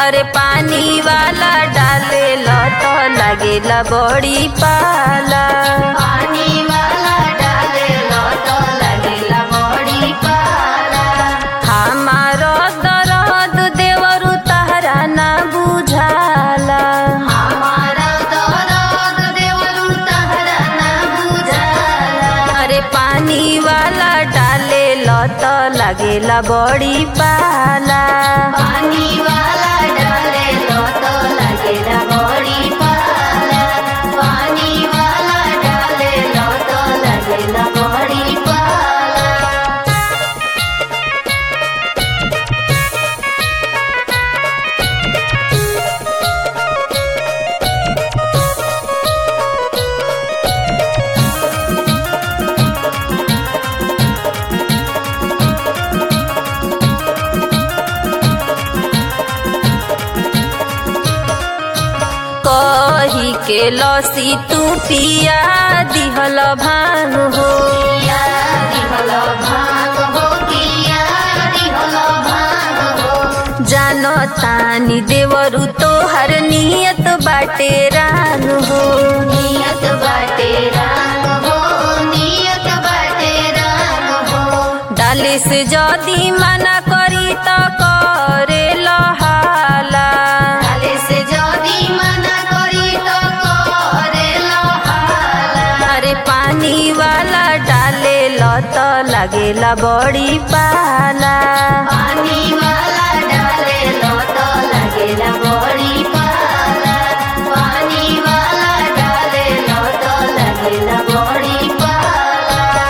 अरे पानी वाला डाले तो लगेला बड़ी पाला पानी वाला डाले तो लगेला बड़ी पाला हमारो दरद देवरु तहरा ना बुझाला हमारा दरद देवरू तहरा ना बुझाला अरे पानी वाला डाले तो लगेला बड़ी पाला पानी वाला डाले तो लगेला बड़ी पाला पानी वाला डाले तो लगेला बड़ी पाला कही के लसी तू पिया दिहल भान हो किया दिहल भाग हो किया दिहल भाग हो जानो तानी देवरु तोहर नियत बाटे रान हो नियत बाटे राग हो नियत बाटे राग हो डाले से जदी मना करी त करे लहाला काले से जदी मना करी तो करे लहाला अरे पानी वाला डाले तो लगेला बड़ी पाला पानी वाला डाले लो तो लगेला बड़ी पाला पानी वाला डाले लो तो लगेला बड़ी पाला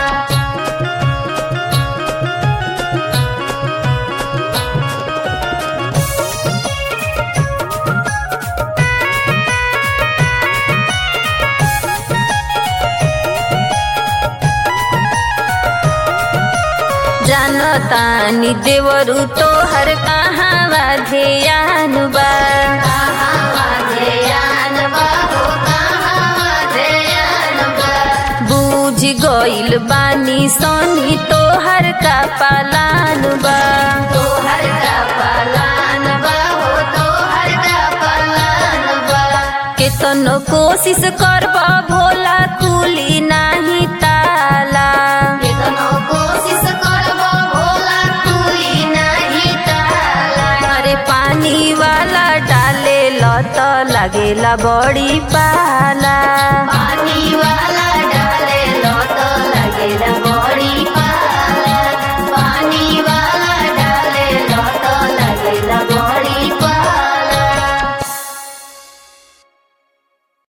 जानो तानी देवरु तोहर कहाँ ध्यान बा बूझ गइल बानी सोनी तोहर का पालान बा केतनो कोशिश करब भोला कुली नाही ताला अरे पानी वाला डाले तो लगेला बड़ी पाला पानी वाला